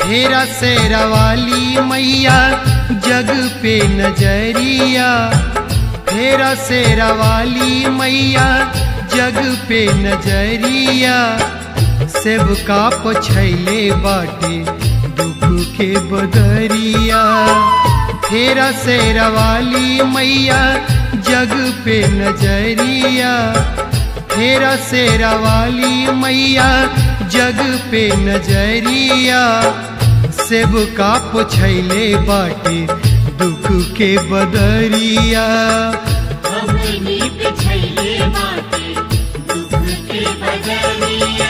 फेरा सेरा वाली मैया जग पे नजरिया फेरा सेरा वाली मैया जग पे नजरिया सेब का पछैले बाटे दुख के बदरिया फेरा सेरा वाली मैया जग पे नजरिया फेरा सेरा वाली मैया जग पे नजरिया सेब का पुछैले बाटे दुख के बदरिया हमनी पे छैले बाटे दुख के बदलिया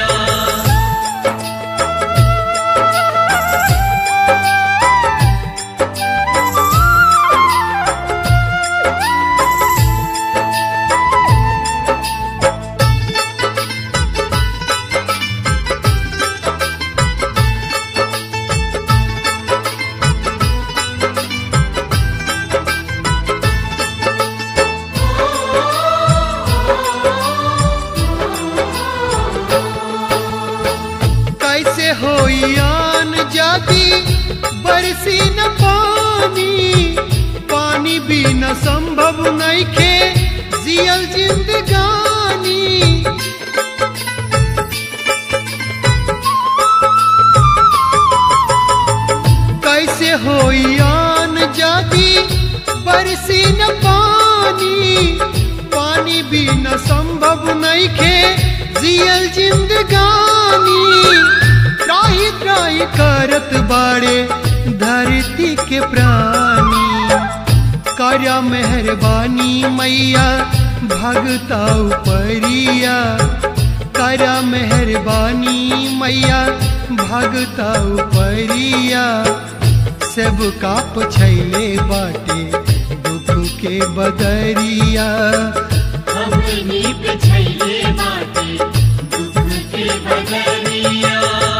कैसे होयान जाती बरसी न पानी पानी भी न संभव नहीं खे जियल जिंदगानी कैसे होयान जाती बरसी न पानी पानी भी न संभव नहीं खे जियल जिंदगानी त्राही त्राही करत बाड़े धरती के प्राणी कार्या मेहरबानी मैया भगता उपरिया करा मेहरबानी मैया भगता उपरिया सब का पछैले बाटे दुख के बदरिया हमनी पे छैले बाटे दुख के बदलिया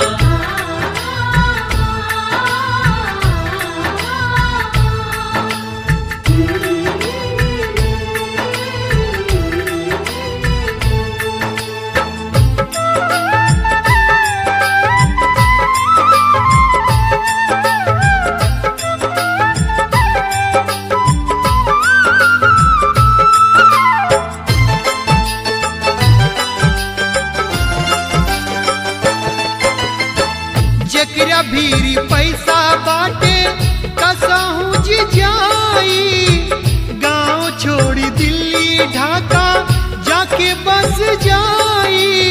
जकरा भीरी पैसा बाटे कसहूँ जी जाई गांव छोड़ी दिल्ली ढाका जाके बस जाई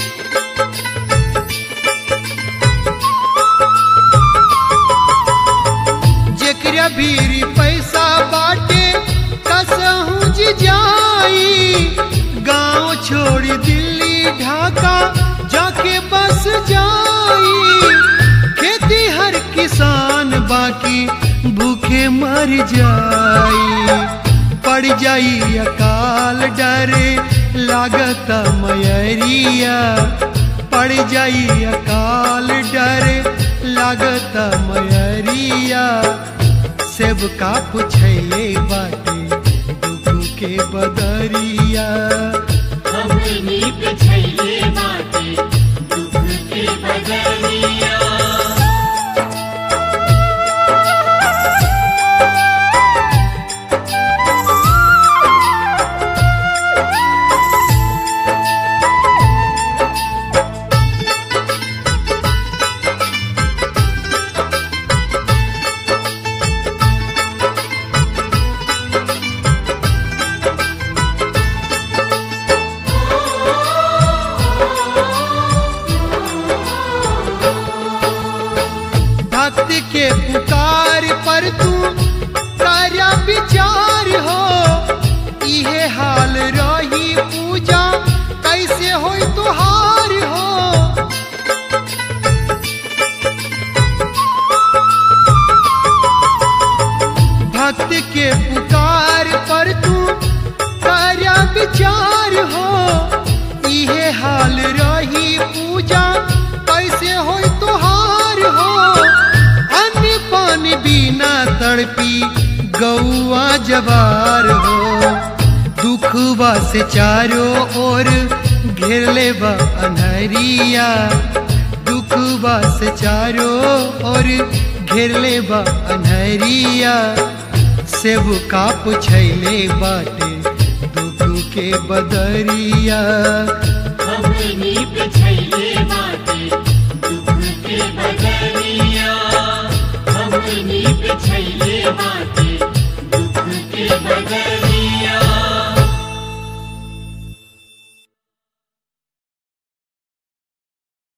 जेकरा भीरी पैसा बाटे कसहूँ जी जाई गांव छोड़ी दिल्ली ढाका जाके बस जाई खेती हर किसान बाकी भूखे मर जाई पड़ जाई अकाल डरे लागत मयरिया पड़ जाई अकाल डरे लागत मयरिया सेब का पुछैले बाटे दुख के बदरिया हमनी पे छैले बाटे दुख के बदलिया भक्ति के पुकार पर तू सारा विचार हो इहे हाल रही पूजा कैसे हो तुहार हो भक्ति के पुकार पर तू सारा विचार हो इहे हाल रही पूजा कैसे हो तुहार हो अन्न पानी बिना तड़पी गौआ जवार हो दुखवा से चारों ओर घेर ले बा अनहरिया दुख दुखवा से चारो और घेरले बा अनहरिया सेब का पुछैले बाटे दुख के बदरिया हमनी पे छैले बाटे दुख के बदरिया हमनी पे छैले बाटे दुख के बदरिया